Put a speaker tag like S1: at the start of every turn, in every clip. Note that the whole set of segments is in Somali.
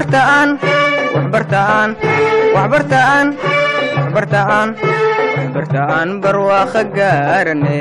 S1: waxbartaan waxbartaan waxbartaan waxbartaan waxbartaan barwaaqo gaarane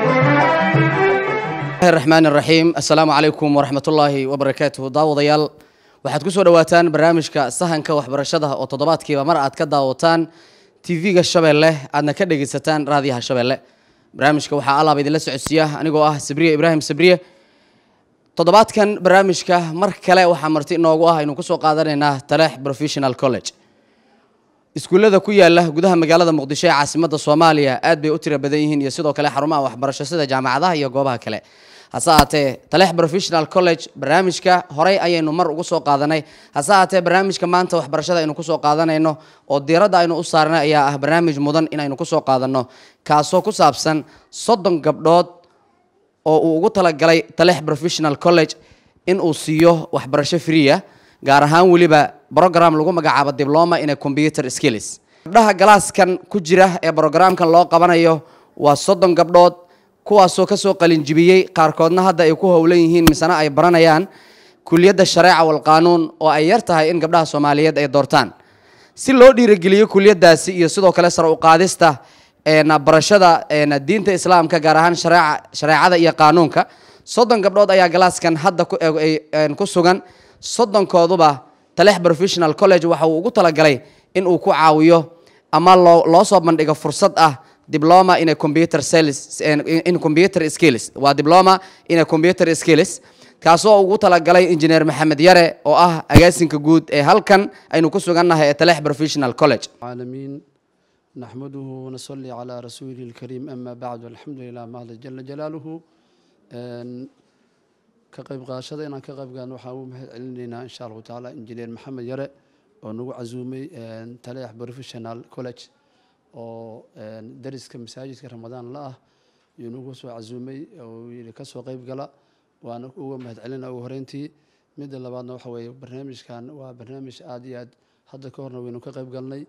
S2: raxmaan raxiim assalaamu calaykum waraxmatullaahi wabarakaatuhu daawadayaal waxaad ku soo dhowaataan barnaamijka sahanka waxbarashada oo toddobaadkiiba mar aad ka daawataan tv-ga shabeelle aadna ka dhegaysataan raadiyaha shabeelle barnaamijka waxaa alaaba idinla socodsiiya anigoo ah sabriye ibraahim sabriye toddobaadkan barnaamijka mar kale waxaa marti inoogu ah aynu kusoo qaadanaynaa taleex professional college iskuullada ku yaala gudaha magaalada muqdisho ee caasimadda soomaaliya aad bay u tiro badan yihiin iyo sidoo kale xarumaha waxbarasho sida jaamacadaha iyo goobaha kale hase ahaatee taleex professional college barnaamijka horey ayaynu mar ugu soo qaadanay hase ahaatee barnaamijka maanta waxbarashada aynu kusoo qaadanayno oo diiradda aynu u saarnay ayaa ah barnaamij mudan inaynu kusoo qaadanno kaasoo ku saabsan soddon gabdhood oo uu ugu talagalay taleex professional college in uu siiyo waxbarasho freeya gaar ahaan weliba brogram lagu magacaabo diploma in a computer skills gabdhaha galaaskan ku jira ee brogramkan loo qabanayo waa soddon gabdhood kuwaasoo kasoo qalinjibiyey qaarkoodna hadda ay ku howlan yihiin misena ay baranayaan kuliyadda shareeca walqaanuun oo ay yar tahay in gabdhaha soomaaliyeed ay doortaan si loo dhiirigeliyo kuliyadaasi iyo sidoo kale sar uqaadista barashada diinta islaamka gaar ahaan shareecada iyo qaanuunka soddon gabdhood ayaa galaaskan hadda ku sugan soddonkooduba taleex professional college waxa uu ugu talagalay in uu ku caawiyo ama loo soo bandhigo fursad ah diploma in a computer sales in computer skills waa diploma in a computer skills kaasoo ugu talagalay engineer maxamed yare oo ah agaasinka guud ee halkan aynu ku sugannahay ee taleex professional college
S3: العالمين نحمده ونصلي على رسوله الكريم أما بعد والحمد لله مهد جل جلاله كقيب قاشدة إن كقيب قان وحاو مهد علينا إن شاء الله تعالى إنجينير محمد يرى ونقو عزومي تليح بروفيشنال كولج oo dariska masaajidka ramadaan la ah iyo nagu soo casuumay oo yidhi ka soo qayb gala waana uga mahad celina ugu horeyntii midda labaadna waxa weeye barnaamijkan waa barnaamij aada iyo aad hadda ka horna waynu ka qayb galnay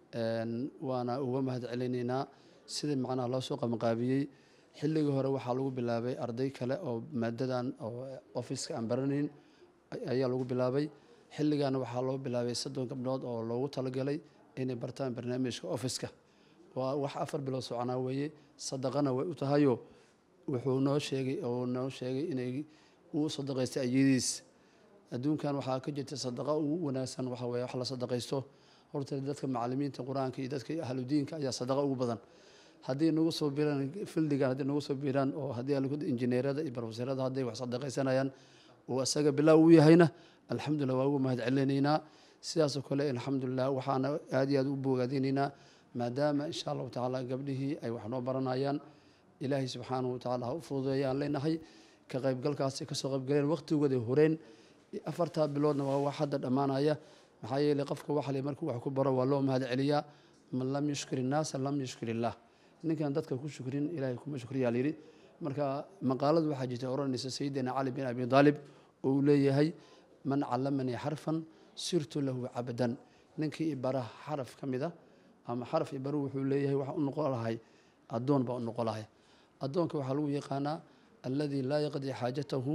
S3: waana uga mahad celinaynaa sidii macnaha loo soo qabanqaabiyey xilligii hore waxaa lagu bilaabay arday kale oo maadadan oo officeka aan baranayn ayaa lagu bilaabay xilligaana waxaa loo bilaabay soddon gabdhood oo loogu talagalay inay bartaan barnaamijka officeka waa wax afar bilood soconaa weeye sadaqana way u tahayo wuxuu noo sheegay oo noo sheegay inay uu sadaqaystay ayadiis adduunkan waxaa ka jirta sadaqa ugu wanaagsan waxa weye wax la sadaqaysto horta dadka macalimiinta qur-aanka iyo dadka ahludiinka ayaa sadaqa ugu badan haddii nagu soo biiraan fildigan haddii nagu soo biiraan oo haddii injineerada iyo barofeserada hadday wax sadaqaysanayaan uu isaga bilaa u yahayna alxamdulillah waa ugu mahad celinaynaa sidaasoo kale alxamdulilah waxaana aada iyo aad u bogaadinaynaa maadaama insha allahu tacaala gabdhihii ay wax noo baranayaan ilaahay subxaanahu watacaala ha u fududeeyaan leenahay ka qaybgalkaasi kasoo qaybgaleen waqtigooda horeen afartaa biloodna waa wax hadda dhammaanaya maxaa yeelay qofka waxale markuu wax ku baro waa loo mahad celiyaa man lam yushkir innaasa lam yushkir illaah ninkan dadka ku shukrin ilahay kuma shukriyaa layidhi marka maqaaladu waxaa jirta odhanaysa sayidina cali bin abi daalib oo uu leeyahay man callamanii xarfan sirtu lahu cabdan ninkii ibara xaraf ka mid a ama xaraf ibaru wuxuu leeyahay waxa u noqon lahay addoon baa u noqon lahay addoonka waxaa lagu yaqaanaa alladii laa yaqdi xaajatahu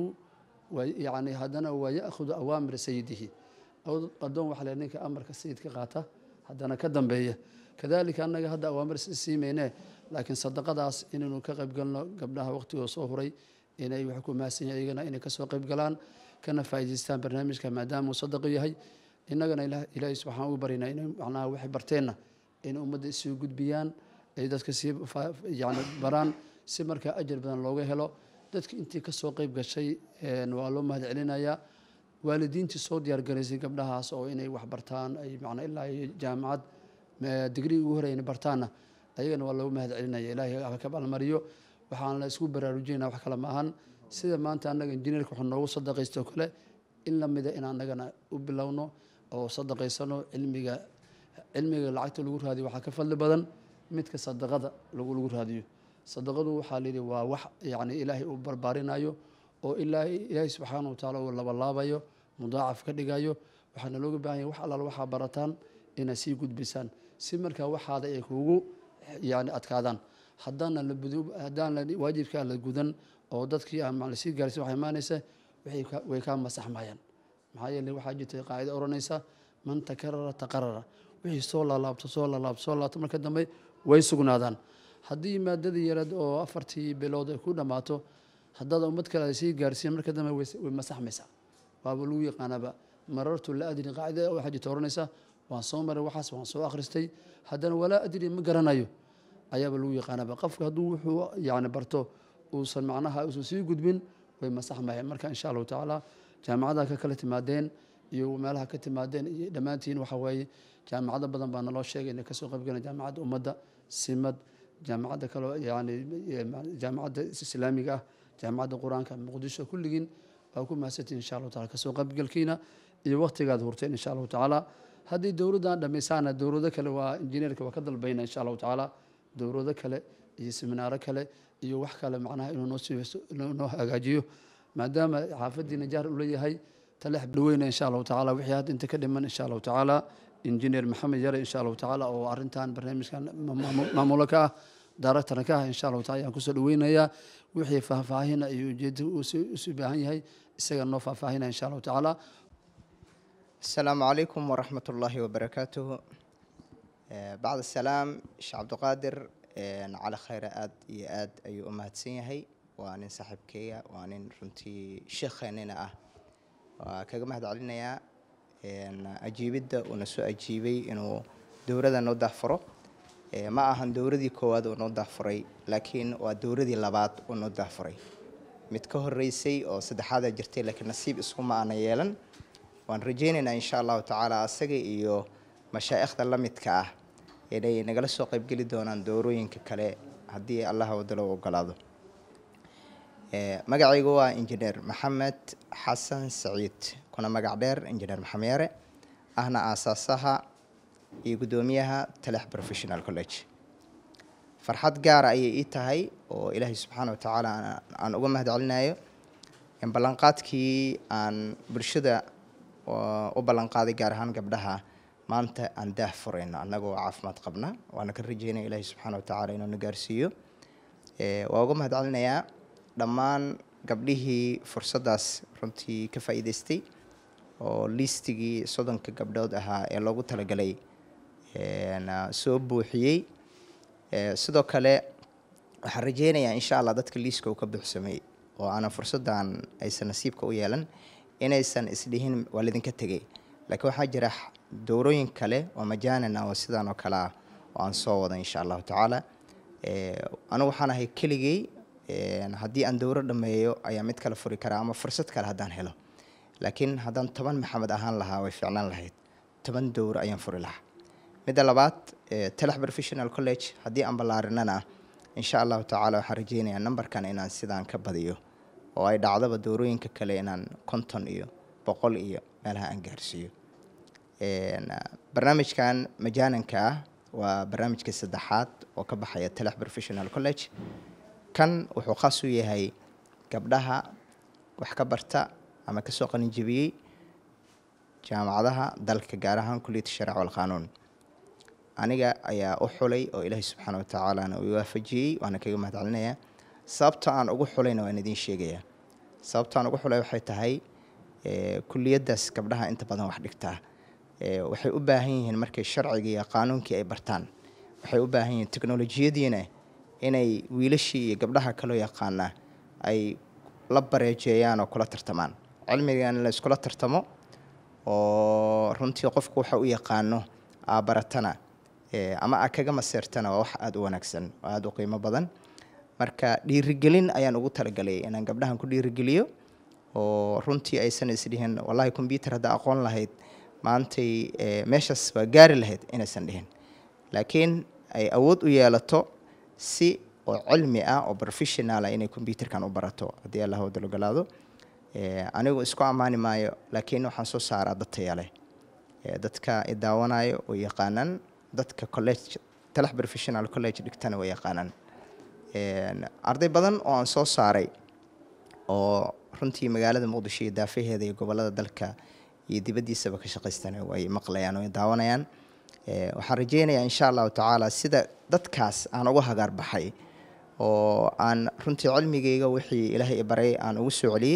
S3: yani haddana waa ya'khudu awaamira sayidihi addoon waxa le ninka amarka sayidka qaata haddana ka dambeeya kadalika annaga hadda awaamir siimayne laakiin sadaqadaas inaynu ka qayb galno gabdhaha waqtigooda soo huray inay wax ku mahadsan yahay iyagana inay kasoo qayb galaan kana faa'idaystaan barnaamijka maadaama uu sadaqo yahay innagana ilaahay subxaan ugu baryna inay macnaha waxay barteenna in ummadda isii gudbiyaan ay dadka sii yani baraan si markaa ajar badan looga helo dadki intii kasoo qayb gashay waa loo mahad celinayaa waalidiintii soo diyaargaraysay gabdhahaas oo inay wax bartaan ay macnaa ilaa iyo jaamacad digrii ugu horeyna bartaanna ayagana waa loogu mahad celinaya ilaahay ha ka balmariyo waxaan la isku baraarujinayna wax kale ma ahan sida maanta annaga injineerka wuxuu noogu sadaqaysto kale in la mida in annagana u bilowno oo sadaqaysano cilmiga cilmiga lacagta lagu raadiyo waxaa ka fadli badan midka sadaqada lagu lagu raadiyo sadaqadu waxaa layidhi waa wax yacni ilaahay uu barbaarinayo oo ilaahay ilaahay subxaana wa tacaala uu labalaabayo mudaacaf ka dhigayo waxaana looga baahan yahay wax allaal waxaa barataan inaad sii gudbisaan si markaa waxaada ay kuugu yani adkaadaan haddaana la budu haddaan la waajibkaa la gudan oo dadkii aan macna sii gaarsin waxay imaanaysa waxay ka way kaa masaxmayaan maxaa yeeley waxaa jirtay qaacida oranaysa man takarara taqarara wixii soo laalaabto soo laalaabto soo laabto marka dambe way sugnaadaan haddii maadadii yareed oo afartii bilood ay ku dhammaato haddaad ummad kale ay sii gaarsiin marka dambe way way masaxmaysaa waaba lagu yaqaanaaba marartu la adri qaacida waxaa jirta oranaysa waan soo maray waxaas waan soo akhristay haddana walaa adri ma garanayo ayaaba lagu yaqaanaaba qofka hadduu wuxuu yani barto uusan macnaha uusan sii gudbin way masaxmayaan marka insha allahu tacaala jaamacadaha ka kala timaadeen iyo meelaha ka timaadeen iyo dhammaantiin waxa weeye jaamacado badan baa naloo sheegay inay kasoo qaybgaleen jaamacadda ummadda simad jaamacadda kaloo yani jaamacadda islaamiga ah jaamacadda qur-aanka muqdisho kulligiin waa ku mahadsantiin insha allahu taala kasoo qaybgalkiina iyo waqtigaad hurteen insha allahu tacaala haddii dowladdan dhammaysaana dowlado kale waa injineerka waa ka dalbayna insha allahu tacaala dowlado kale iyo seminaaro kale iyo wax kale macnaha inuu noo sii noo hagaajiyo maadaama xaafadii najaar uu leeyahay talex dhaweyna insha allahu tacaala wixii hadda inta ka dhiman insha allahu tacaala injineer maxamed yare insha allahu tacaala oo arrintan barnaamijkan maamulo ka ah daaractarna ka ah insha allahu taala ayaan kusoo dhaweynayaa wixii faahfaahina iyo ujeeda usii baahan yahay isaga noo faahfaahina insha allahu tacaala
S4: السلام عليكم ورحمة الله وبركاته آه، بعد السلام شيخ عبد القادر آه، على خير آد يا آد أي أمهات سينهي وأنا صاحب كيا وأنا رنتي شيخ أنا أه وكذا مهد علينا يا إن أجيب الدا ونسو أجيبي إنه دورة نوضح فرو آه، ما أهان دورة دي كواد ونوضح فري لكن ودورة دي لبات ونوضح فري متكهر رئيسي أو سدحادة جرتي لكن نصيب اسمه أنا يلن waan rajaynaynaa insha allahu tacaala asaga iyo mashaa'ikhda la midka ah inay nagala soo qaybgeli doonaan doorooyinka kale haddii allah wadalo ogolaado magacaygu waa injineer maxamed xasan saciid kuna magac dheer injineer maxamed yare ahna aasaasaha iyo guddoomiyaha talax professional college farxad gaara ayay ii tahay oo ilaahay subxaana wa tacaala aan uga mahad celinayo in ballanqaadkii aan bulshada u ballanqaaday gaar ahaan gabdhaha maanta aan daah furayno annagoo caafimaad qabna waana ka rajeynaya ilaahi subxaana watacaala inuu na gaarsiiyo waa uga mahad celinayaa dhammaan gabdhihii fursaddaas runtii ka faa'iidaystay oo liistigii soddonka gabdhood ahaa ee loogu talagalay soo buuxiyey sidoo kale waxaan rajeynayaa insha allah dadka liiska uu ka buuxsamay oo aanan fursaddan aysan nasiibka u yeelan inaysan isdhihin waa lidinka tegay laakiin waxaa jira dowrooyin kale oo majaanin ah oo sidaan oo kale ah oo aan soo wado insha allahu tacaala anigu waxaan ahay keligey haddii aan dowro dhameeyo ayaa mid kale furi karaa ama fursad kale haddaan helo laakiin haddaan toban maxamed ahaan lahaa way ficnaan lahayd toban dowro ayaan furi lahaa midda labaad talax professional college haddii aan ballaarinana insha allahu tacaala waxaan rajeynayaa numberkan inaan sidaan ka badiyo oo ay dhacdaba doorooyinka kale inaan konton iyo boqol iyo meelaha aan gaarsiiyo barnaamijkan majaaninka ah waa barnaamijka saddexaad oo ka baxaya talax professional college kan wuxuu khaas u yahay gabdhaha wax ka barta ama kasoo qalinjebiyey jaamacadaha dalka gaar ahaan kuliyadda shariica walqaanuun aniga ayaa u xulay oo ilaahay subxaana watacaalana uu waafajiyey waana kaga mahad celinayaa sababta aan ugu xulayna waan idiin sheegayaa sababta aan ugu xulay waxay tahay kuliyaddaas gabdhaha inta badan wax dhigtaa waxay u baahan yihiin markay sharcigii iyo qaanuunkii ay bartaan waxay u baahan yihiin teknolojiyadiina inay wiilashii iyo gabdhaha kaloo yaqaana ay la bareejeeyaan oo kula tartamaan cilmigan in la iskula tartamo oo runtii qofku waxa u yaqaano aa baratana ama aa kaga maseertana waa wax aada u wanaagsan oo aada u qiimo badan marka dhiirigelin ayaan ugu talagalay inaan gabdhahan ku dhiirigeliyo oo runtii aysan isdhihin wallahi combyuter haddaa aqoon lahayd maantay meeshaas waa gaari lahayd inaysan dhihin laakiin ay awood u yeelato si oo cilmi ah oo professionala inay combyuterkan u barato haddii allah wadalogolaado anigu isku ammaani maayo laakiin waxaan soo saaraa dad taya leh dadka i daawanayo oo yaqaanaan dadka college talax professional college dhigtana way yaqaanaan arday badan oo aan soo saaray oo runtii magaalada muqdisho iyo daafaheeda iyo gobolada dalka iyo dibaddiisaba ka shaqaystana way maqlayaan oo daawanayaan waxaan rajeynayaa insha allahu tacaala sida dadkaas aan uga hagaar baxay oo aan runtii cilmigayga wixii ilaahay i baray aan ugu soo celiyey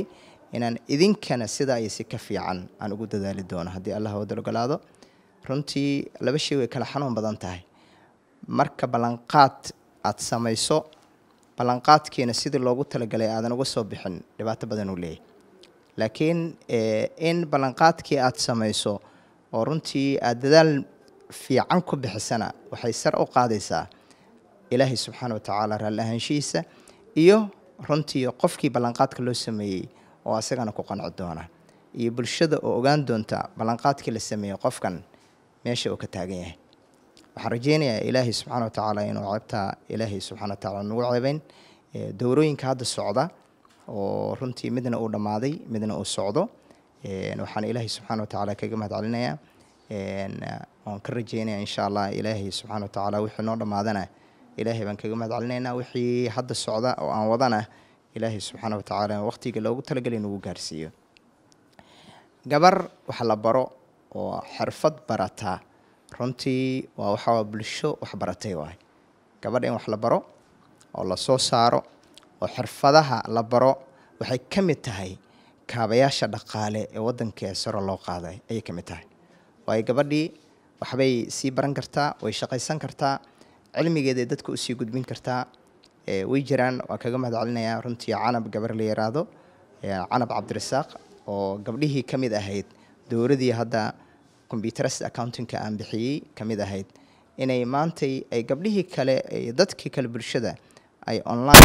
S4: inaan idinkana sidaa iyo si ka fiican aan ugu dadaali doono haddii allah wada ogolaado runtii laba shay way kala xanuun badan tahay marka ballanqaad aada samayso ballanqaadkiina sidii loogu talagalay aadan uga soo bixin dhibaato badan uu leeyahy laakiin in ballanqaadkii aada samayso oo runtii aada dadaal fiican ku bixisana waxay sar u qaadaysaa ilaahay subxaana wa tacaala raalli ahaanshihiisa iyo runtii qofkii ballanqaadka loo sameeyey oo asagana ku qanci doona iyo bulshada oo ogaan doonta ballanqaadkii la sameeyey qofkan meesha uu ka taagan yahay waxaan rajeynayaa ilaahay subxaana wa tacaala inuu ceebtaa ilaahay subxana wa tacala nagu ceebeyn dowrooyinka hadda socda oo runtii midna uu dhammaaday midna uu socdo waxaan ilaahay subxaana wa tacaala kaga mahad celinayaa waan ka rajeynaya insha allah ilaahay subxaana wa tacaala wixii noo dhammaadana ilaahay baan kaga mahad celinaynaa wixii hadda socda oo aan wadana ilaahay subxaana wa tacaala waqtiga loogu talagelay nagu gaarsiiyo gabar wax la baro oo xirfad barataa runtii waa waxaa bulsho wax baratay waay gabadha in wax la baro oo la soo saaro oo xirfadaha la baro waxay ka mid tahay kaabayaasha dhaqaale ee waddankee saro loo qaaday ayay ka mid tahay waayo gabadhii waxbay sii baran kartaa way shaqaysan kartaa cilmigeeday dadka usii gudbin kartaa way jiraan waa kaga mahad celinayaa runtii canab gabar la yaraado canab cabdirasaaq oo gabdhihii ka mid ahayd dowladii hadda combyuterist accountingka aan bixiyey ka mid ahayd inay maantay ay gabdhihii kale dadkii kale bulshada ay online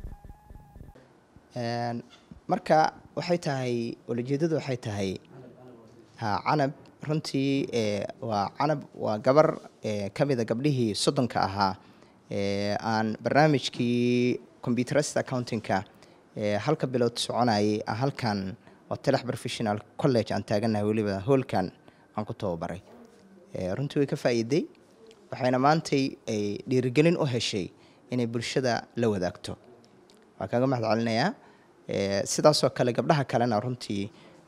S4: marka waxay tahay ulajeedadu waxay tahay ha canab runtii waa canab waa gabar ka mida gabdhihii soddonka ahaa aan barnaamijkii combyuterist accountingka halka bilood soconayay halkan oo telex professional college aan taaganahay weliba hoolkan aan ku tababaray runtii way ka faa'iiday waxayna maantay ay dhiirigelin u heshay inay bulshada la wadaagto waa kaga mahad celinayaa sidaasoo kale gabdhaha kalena runtii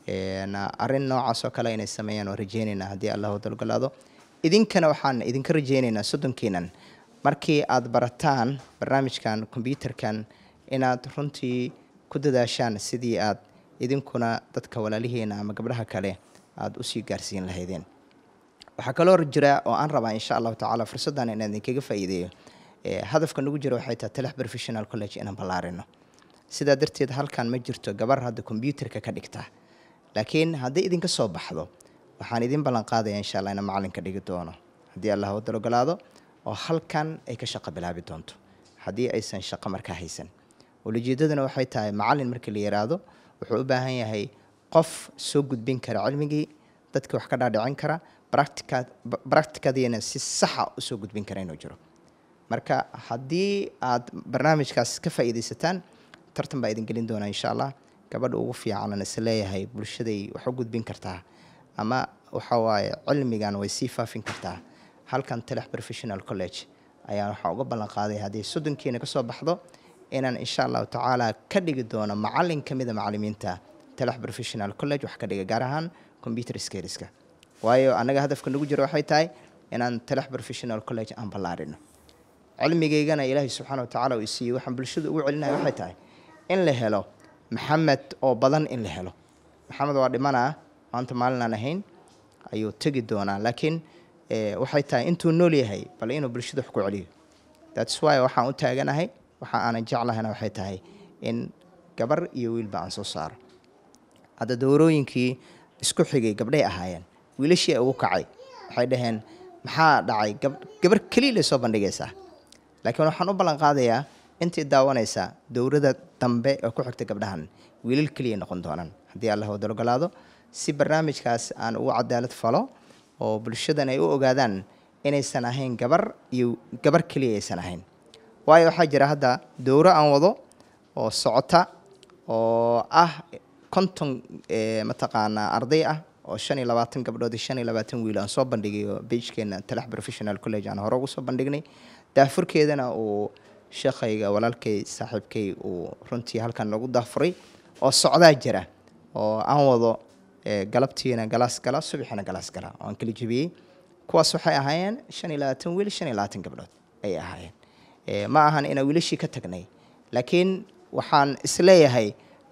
S4: arrin noocaasoo kale inay sameeyaan oo rajeynaynaa haddii allah wadalgolaado idinkana waxaan idinka rajeynaynaa soddonkiinan markii aad barataan barnaamijkan kombyuterkan inaad runtii ku dadaashaan sidii aad idinkuna dadka walaalihiina ama gabdhaha kale aada usii gaarsiin lahaydeen waxaa kaloo jira oo aan rabaa insha allahu tacaala fursaddan inaan idinkaga faa'iideeyo hadafka nagu jira waxay tahay telex professional college inaan ballaarino sidaa darteed halkan ma jirto gabar hadda kombyuterka ka dhigta laakiin hadday idinka soo baxdo waxaan idin ballan qaadaya insha allah inaan macalinka dhigi doono haddii allah wadal ogolaado oo halkan ay ka shaqo bilaabi doonto haddii aysan shaqo markaa haysan ulajeedaduna waxay tahay macalin markii la yiraahdo wuxuu u baahan yahay qof soo gudbin kara cilmigii dadka wax ka dhaadhicin kara bracticadiina si saxa usoo gudbin kara inuu jiro marka haddii aad barnaamijkaas ka faa'iidaysataan tartan baa idin gelin doonaa insha allah gabadha ugu fiicanan is leeyahay bulshaday wax u gudbin kartaa ama waxa waaye cilmigan way sii faafin kartaa halkan telex professional college ayaan waxaa uga ballan qaaday haddii soddonkiina ka soo baxdo inaan insha allahu tacaala ka dhigi doono macalin ka mida macalimiinta telex professional college wax ka dhiga gaar ahaan computer skariska waayo annaga hadafka nagu jiro waxay tahay inaan telex professional college aan ballaarino cilmigaygana ilaahay subxaana wa tacaala uu siiyey waxaan bulshada ugu celinayo waxay tahay in la helo maxamed oo badan in la helo maxamed waa dhimanaa maanta maalin aan ahayn ayuu tegi doonaa laakiin waxay tahay intuu nool yahay bal inuu bulshada wax ku celiyo thats why waxaan u taaganahay waxa aanan jeclahayna waxay tahay in gabar iyo wiilba aan soo saaro hadda dowrooyinkii isku xigay gabdhay ahaayeen wiilashii ugu kacay waxay dhaheen maxaa dhacay gabar keliya lay soo bandhigaysaa laakiin waxaan u ballan qaadayaa intii daawanaysaa dowrada dambe oo ku xigta gabdhahan wiilal keliya noqon doonaan haddii allah wadal ogolaado si barnaamijkaas aan ugu cadaalad falo oo bulshadan ay u ogaadaan inaysan ahayn gabar iyo gabar keliya aysan ahayn waayo waxaa jira hadda dowro aan wado oo socota oo ah konton mataqaanaa arday ah oo shan iyo labaatan gabdhood iyo shan iyo labaatan wiil aan soo bandhigayo beijkeena talax professional college aan hore ugu soo bandhignay daafurkeedana uu sheekhayga walaalkay saaxiibkay uu runtii halkan nagu daafuray oo socdaa jira oo aan wado galabtiina galaas gala subaxina galaas gala oo aan kala jebiyey kuwaas waxay ahaayeen shan iyo labaatan wiil shan iyo labaatan gabdhood ayay ahaayeen ma ahan inaan wiilashii ka tagnay laakiin waxaan isleeyahay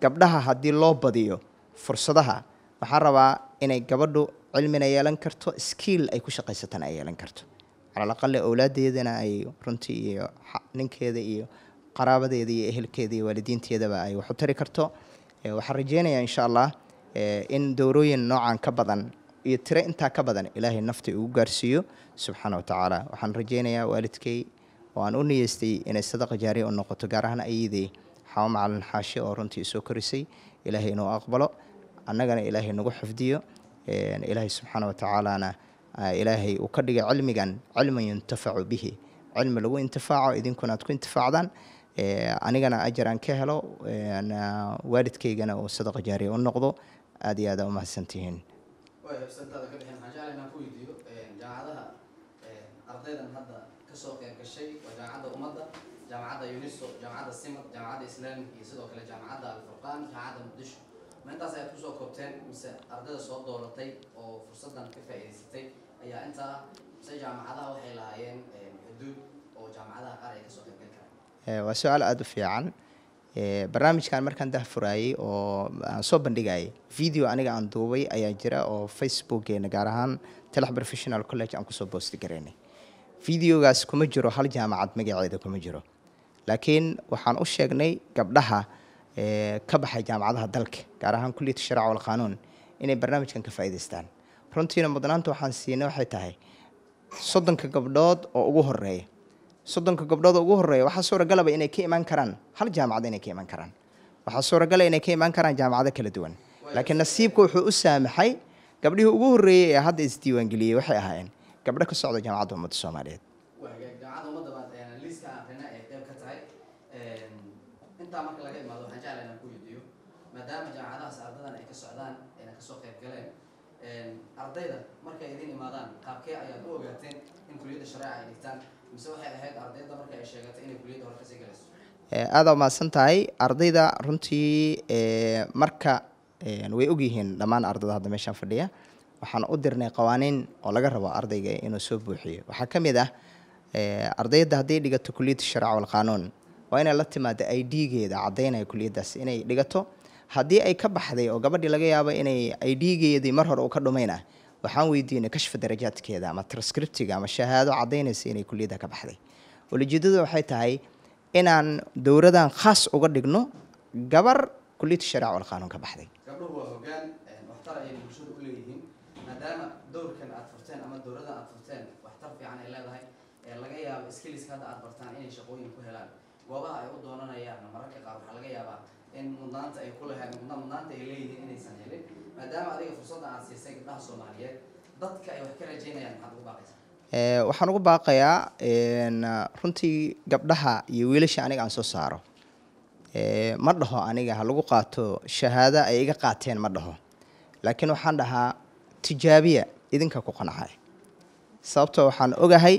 S4: gabdhaha haddii loo badiyo fursadaha waxaan rabaa inay gabadhu cilmina yeelan karto skill ay ku shaqaysatana ay yeelan karto calalaqale owlaadeedana ay runtii iyo xa- ninkeeda iyo qaraabadeeda iyo ehelkeeda iyo waalidiinteedaba ay wax u tari karto Eh, waxaan rajeynayaa insha allah eh, in dowrooyin noocan ka badan iyo tiro intaa ka badan ilaahay nafta ugu gaarsiiyo subxaana wa tacaala waxaan rajeynayaa waalidkay oo aan u niyeystay inay sadaqa jaariya u noqoto gaar ahaan ayadey xawa macalin xaashi oo runtii soo korisay ilaahay inuu aqbalo annagana ilaahay nagu xifdiyo een, ilaahay subxaana wa tacaalana ah, ilaahay uu ka dhigay cilmigan cilman yuntafacu bihi cilmi lagu intifaaco idinkuna aad ku intifaacdaan Eh, anigana ajar aan ka helo een, ah, waalidkaygana uu sadaqa jaariya u noqdo aad iyo aad aa umahadsantihiin
S2: way habsantaada ka bixin waxaan jeclahay inaan ku weydiiyo jaamacadaha ardaydan hadda kasoo qeyb gashay waa jaamacadda ummadda jaamacadda uniso jaamacadda simad jaamacadda islaamik iyo sidoo kale jaamacadda alfurqaan jaamacadda muqdisho ma intaas ayaad kusoo koobteen mise ardayda soo dooratay oo fursadan ka faa'iidaysatay ayaa intaa ah mise jaamacadaha waxay lahaayeen xuduud oo jaamacadaha qaar ay kasoo qeyb gali karaan
S4: Eh, waa su-aal aada u fiican Eh, barnaamijkan markaan dahfuraayey oo aan soo bandhigayay video aniga aan duubay ayaa jira oo facebookeena gaar ahaan telex professional college aan kusoo boosti garaynay videogaas kuma jiro hal jaamacad magaceeda kuma jiro laakiin waxaan u sheegnay gabdhaha eh, ka baxay jaamacadaha dalka gaar ahaan kulliyata sharica walqaanuun inay barnaamijkan ka faa'iidaystaan runtiina mudnaanta waxaan siinay waxay tahay soddonka gabdhood oo ugu horeeya soddonka gabdhood oo ugu horeeya waxaa suuragalaba inay ka imaan karaan hal jaamacad inay ka imaan karaan waxaa suuragala inay ka imaan karaan jaamacado kala duwan laakiin nasiibka wuxuu u saamaxay gabdhihii ugu horreeyey ee hadda isdiiwaangeliyey waxay ahaayeen gabdho ka socda jaamacadda ummadda soomaaliyeed
S2: waa hagaag jaamacadda ummadda baad een, liiska aan akhrina ay qayb ka tahay Een, intaa marka laga imaado waxaan jeclahay inaan ku weydiiyo maadaama jaamacadahaas ardadan ay ka socdaan ayna kasoo qayb galeen een, ardayda markay idin imaadaan qaabkee ayaad u ogaateen in kuliyadda shareeca ay dhigtaan mise waxay ahayd ardayda marka ay sheegatay inay kuliyadda hore kasii galayso
S4: Eh, aada umahadsan tahay ardayda runtii eh, marka eh, way ogyihiin dhammaan ardayda hadda meeshaan fadhiya waxaan u dirnay qawaaniin oo laga rabo ardayga inuu soo buuxiyo waxaa ka mid ah eh, ardayda hadday dhigato kuliyadda sharca walqaanuun waa inay la timaado i d-geeda caddaynaya kuliyaddaas inay dhigato haddii ay ka baxday oo gabadhii laga yaabo inay i d-geedii mar hore uu ka dhumayna waxaan weydiinay kashfa darajaadkeeda ama transcriptiga ama shahaado caddaynaysa inay kuliyadda ka baxday ulijeedadu waxay tahay inaan dowradan khaas uga dhigno gabar kuliyadda shariica wal qaanuun ka baxday
S2: gabdhuhu waa hoggaan een, waxtar ayay bulshada u leeyihiin maadaama dowrkan aad furteen ama dowradan aad furteen waxtar fiican ay leedahay ee laga yaabo skilliska hadda aad bartaan inay shaqooyin ku helaan goobaha ay u doonanayaan mararka qaar waxaa laga yaabaa in mudnaanta ay ku lehaan mudna- mudnaanta ay leeyihiin inaysan helin maadaama adiga fursadda aad siisay gabdhaha soomaaliyeed dadka ay wax ka rajeynayaan maxaad ugu baaqaysaa
S4: Eh, waxaan ugu baaqayaa een, runtii gabdhaha iyo wiilasha aniga aan soo saaro Eh, ma dhaho aniga ha lagu qaato shahaado ay iga qaateen ma dhaho laakiin waxaan dhahaa tijaabiya idinka ku qancay sababtoo waxaan ogahay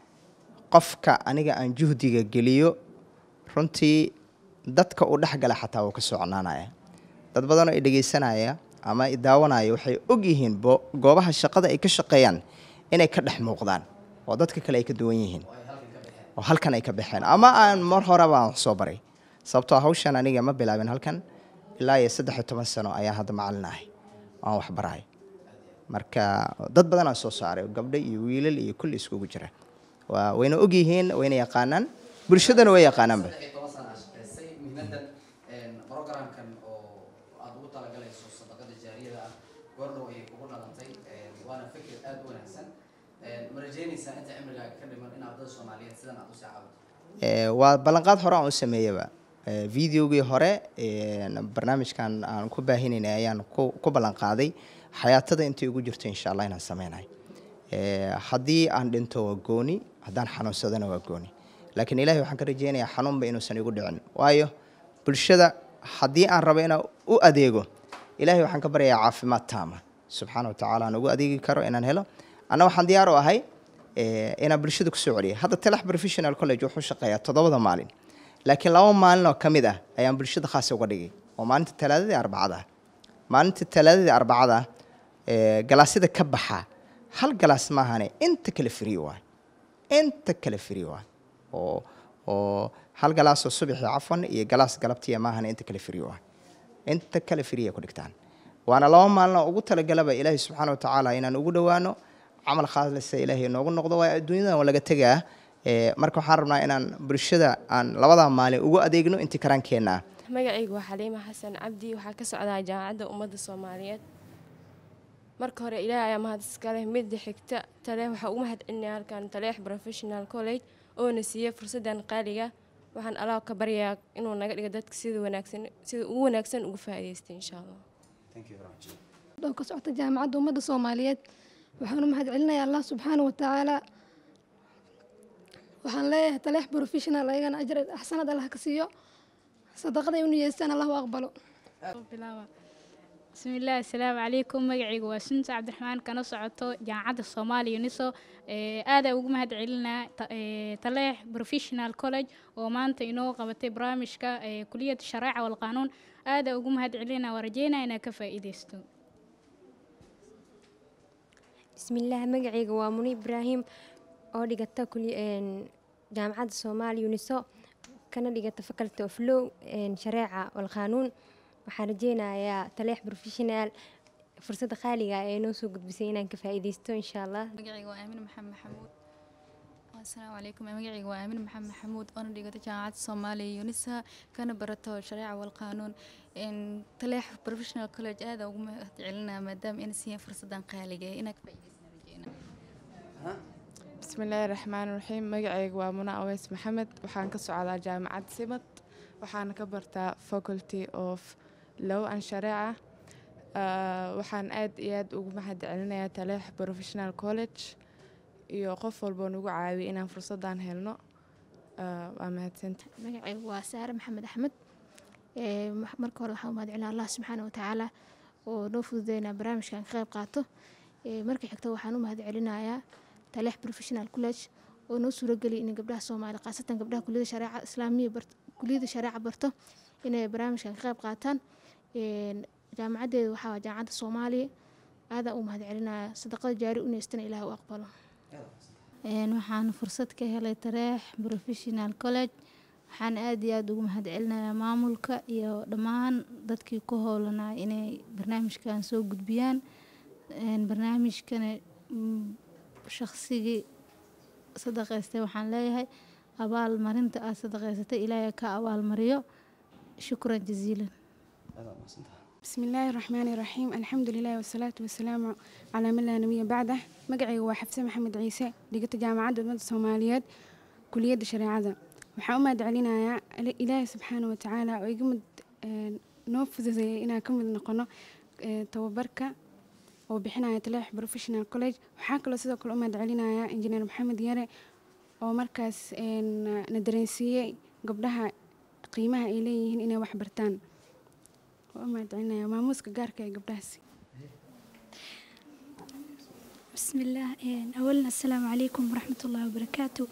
S4: qofka aniga aan juhdiga geliyo runtii dadka uu dhex gala xataa wuu ka socnaanaya dad badanoo i dhegeysanaya ama i daawanaya waxay og yihiin bo- goobaha shaqada ay ka shaqeeyaan inay ka dhex muuqdaan oo dadka kale ay ka duwan yihiin
S2: oo ay halkan ka baxeen
S4: oo halkan ay ka baxeen ama aan mar horeba aan wax soo baray sababtoo ah hawshan aniga ma bilaabin halkan ilaa iyo saddex iyo toban sano ayaan hadda macalin ahay oo aan wax barahay marka dad badan aan soo saaray gabdho iyo wiilal iyo kulli iskugu jira waa wayna og yihiin wayna yaqaanaan bulshadana way yaqaanaanba
S2: saddex iyo toban sana aad shaqaysay muhiimadan een, programkan oo aad ugu talagalayso sadaqada jaariyada ah goordhow ayay kugu dhalantay een, waana fikir aad u wanaagsan Een, ma rajeynaysaa inta cimrigaaga ka dhiman in ardada soomaaliyeed sidan aad usii caawinto
S4: Eh, waa ballanqaad hore aan u sameeyaba Eh, videogii hore een, barnaamijkan aan ku baahinaynay ayaan ku ku ballanqaaday xayaatada intay ugu jirto insha allah inaan sameynayo Eh, haddii aan dhinto waa gooni haddaan xanuunsadana waa gooni laakiin ilaahay waxaan ka rajeynayaa xanuunba inuusan igu dhicin waayo bulshada haddii aan rabo inaan u adeego ilaahay waxaan ka baryayaa caafimaad taama subxaana wa tacaala aan ugu adeegi karo inaan helo anna waxaan diyaar u ahay eh, inaan bulshada kusoo celiyo hadda telex professional college wuxuu shaqeeyaa toddobada maalin laakiin laba maalin oo ka mid ah ayaan bulshada khaas uga dhigay oo maalinta talaadadii arbacada ah maalinta talaadadii arbacada ah eh, galaasyada ka baxa hal galaas maahane inta kale free waay inta kale free waay oo oo hal galaas oo subaxii cafwan iyo galaas galabtiya maahane inta kale free waay inta kale firiya ku dhigtaan waana laba maalin ugu talagalaba ilaahay subxaana watacaala inaan ugu dhowaano camal khaalisa ilaahay noogu noqdo waa adduunyadan waa laga tegaa Ee, marka waxaan rabnaa inaan bulshada aan labadaa maalin ugu adeegno intii karaankeenna ah
S5: magacaygu waa xaliima xasan cabdi waxaa ka socdaa jaamacadda ummadda soomaaliyeed marka hore ilaahay ayaa mahad iskaleh midda xigta taleex waxaa ugu mahad celinaya halkan taleex professional college oona siiyey fursaddan qaaliga waxaan allah ka baryayaa inuu naga dhigo dadka sida wanaagsan sida ugu wanaagsan uga faa'iidaystay insha allah
S6: oo ka socota jaamacadda ummadda soomaaliyeed waxaan u mahad celinayaa allah subxaana wa tacaala waxaan leeyahay taleex professional ayagana ajar axsanad allah ka siiyo sadaqaday u niyeystaan allah u aqbalo
S7: bilaaba bismillaah assalaamu calaykum magacaygu waa sunta cabdiraxmaan kana socoto jaamacadda soomaaliya uniso ee aadaa ugu mahad celinaa ta- ee, taleex professional college oo maanta inoo qabatay barnaamijka ee kuliyadda shareeca walqaanuun aadaa ugu mahad celinaa waa rajeynaa inaad ka faa'iidaysto
S8: bismillaah magacayga waa muni ibraahim oo dhigata kuli- een, jaamacadda soomaaliya uniso kana dhigata faculty of law een, shareeca walqaanuun waxaan rajeynayaa taleex professional fursadda qaaliga ah ee noo soo gudbisay inaan ka faa'iidaysto insha allah
S9: magacayga waa aamin maxamed maxamuud asalaamu calaykum magacayga waa aamin maxamed maxamuud oona dhigata jaamacadda soomaaliya unisa kana barato shareeca walqaanuun n taleex professional college aada ugu mahad celinaa maadaama ina siiyeen fursadan qaaliga ee inaa ka faa'iidaysana rajeyna
S10: bismillaahi raxmaani raxiim magacayga waa muna aweys maxamed waxaan ka socdaa jaamacad simad waxaana ka bartaa faculty of law and shareeca Ah, waxaan aad iyo aad ugu mahad celinayaa taleex professional college iyo qof walboo nagu caawiyay inaan fursadan helno Ah, waa mahadsanta
S11: magacaygu waa saare maxamed axmed Ee, ma- marka hore waxaan u mahad celinaa allah subxaana watacaala oo noo fududeynaa barnaamijkan ka qayb qaato Ee, marka xigta waxaan u mahad celinayaa taleex professional college oo noo suurageliya in gabdhaha soomaali khaasatan gabdhaha kuliyada shareeca islaamiya bart- kuliyada shareeca barto inay barnaamijkan ka qayb qaataan Een, jaamacaddeeda waxaa waa jaamacadda soomaaliya aadaan u mahad celinaya sadaqada jaari u neystana ilaah u aqbalo
S12: Een, waxaan fursad ka helay tareex professional college waxaan aad iyo aad ugu mahad celinayaa maamulka iyo dhammaan dadkii ku howlanaa inay barnaamijkan soo gudbiyaan Een, barnaamijkana mm, shaqsigii sadaqaystay waxaan leeyahay abaalmarinta aad sadaqaysatay ilaahay ka abaalmariyo shukran jaziilan
S13: بسم الله الرحمن الرحيم الحمد لله والصلاة والسلام على من لا نبي بعده مقعي وحفصة محمد عيسى لقيت جامعة المدى الصوماليات كلية الشريعة waxaa u mahad celinayaa Ile- ilaahay subxaana wa tacaala oo iga mid een, noo fududeeyay inaan ka mid noqono ee, tababarka oo bixinaya taleex professional college waxaa kaloo sidoo kale u mahad celinayaa injineer maxamed yare oo markaas een, na dareensiiyey gabdhaha qiimaha ay leeyihiin inay wax bartaan waa u mahad celinaya maamuuska gaarka ee gabdhahaasi
S14: بسم الله إيه، أولا السلام عليكم ورحمة الله وبركاته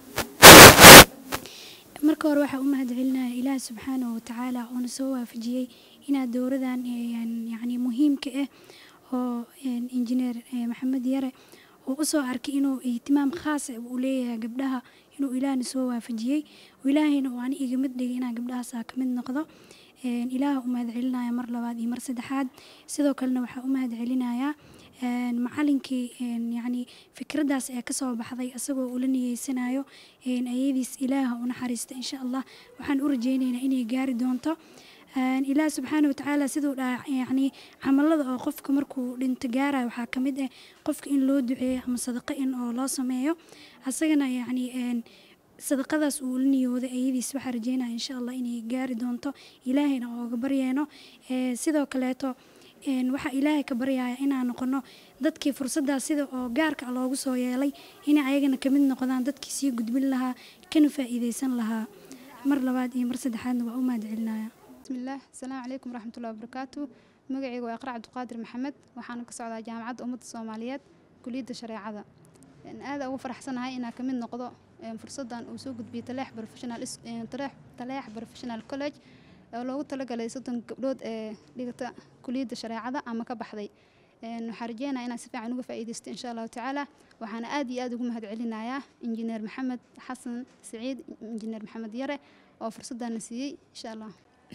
S14: marka hore waxaa u mahad celinaya ilaah subxaanahu watacaala oona soo waafajiyey inaad dowradan een, yacni muhiimka ah oo een, injineer eh, maxamed yare uu usoo arkay inuu ihtimaam khaas ah uu leeyahay gabdhaha inuu ilaahna soo waafajiyey oo ilaahayna uu ani iga mid dhigay inaan gabdhahaasa ka mid noqdo Een, ilaah u mahad celinaya mar labaad iyo mar saddexaad sidoo kalena waxaa u mahad celinayaa een, macalinkii een, yacni fikraddaas ee kasoo baxday asagoo ula niyeysanayo een, ayadiis ilaaha u naxariista insha allah waxaan u rajeynaynaa inay gaari doonto Een, ilaah subxaana watacaala siduu dhaha yacni camalada oo qofka markuu dhinto gaarayo waxaa ka mid ah qofka in loo duceeyo ama sadaqo in oo loo sameeyo asagana yacni een, sadaqadaas uu la niyooday ayadiis waxaa rajeynaya insha allah inay gaari doonto ilaahayna ooga baryeeno Ee, sidoo kaleeto een, waxaa ilaahay ka baryaya inaan noqono dadkii fursaddaas sida oo gaarka ah loogu soo yeelay inay ayagana kamid noqdaan dadkii sii gudbin lahaa kana faa'iideysan lahaa mar labaad iyo mar saddexaadna waa u mahad celinaya
S15: بسم الله السلام عليكم ورحمة الله وبركاته مقعي وإقرأ عبد القادر محمد وحانا كسعودة جامعة أمة الصوماليات كلية الشريعة إن هذا أول فرح سنة هاي إنها كمين نقضاء فرصة وسوق بتلاح بروفيشنال اس تلاح تلاح بروفيشنال كولج لو تلقى لي صدن قبلود لقيت كلية الشريعة أما كبحضي نحرجينا إنا سفاع نوقف فايدست إن شاء الله تعالى وحنا آدي آدي قوم هاد علينا يا إنجينير محمد حسن سعيد إنجينير محمد يرى وفرصة نسيي إن شاء الله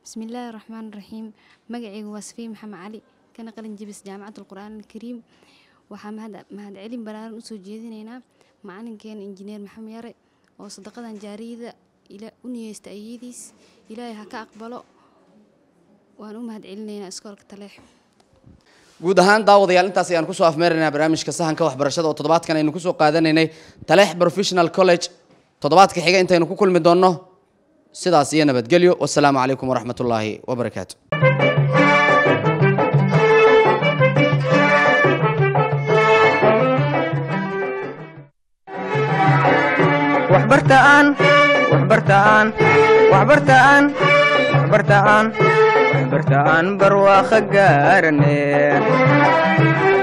S16: bismillaahi raxmaan raxiim magacaygu waa safiin maxamed cali kana qalin jebis jaamacadda alqur'aan alkariim waxaa mahad- mahadcelin ballaaran usoo jeedinaynaa macalinkeena injineer maxamed yare oo sadaqadan jaariyada ila- u niyeysta ayadiis ilaahay ha ka aqbalo waan u mahadcelinaynaa iskoolka taleex
S2: guud ahaan daawadayaal intaas ayaan kusoo afmeeraynaa barnaamijka sahanka waxbarashada oo toddobaadkan aynu kusoo qaadanaynay taleex professional college toddobaadka xiga intaynu ku kulmi doonno sidaas iyo nabadgelyo wasalaamu calaykum waraxmatullaahi wabarakaatu
S1: waxbartaan waxbartaan waxbartaan waxbartaan waxbartaan barwaaqo gaarane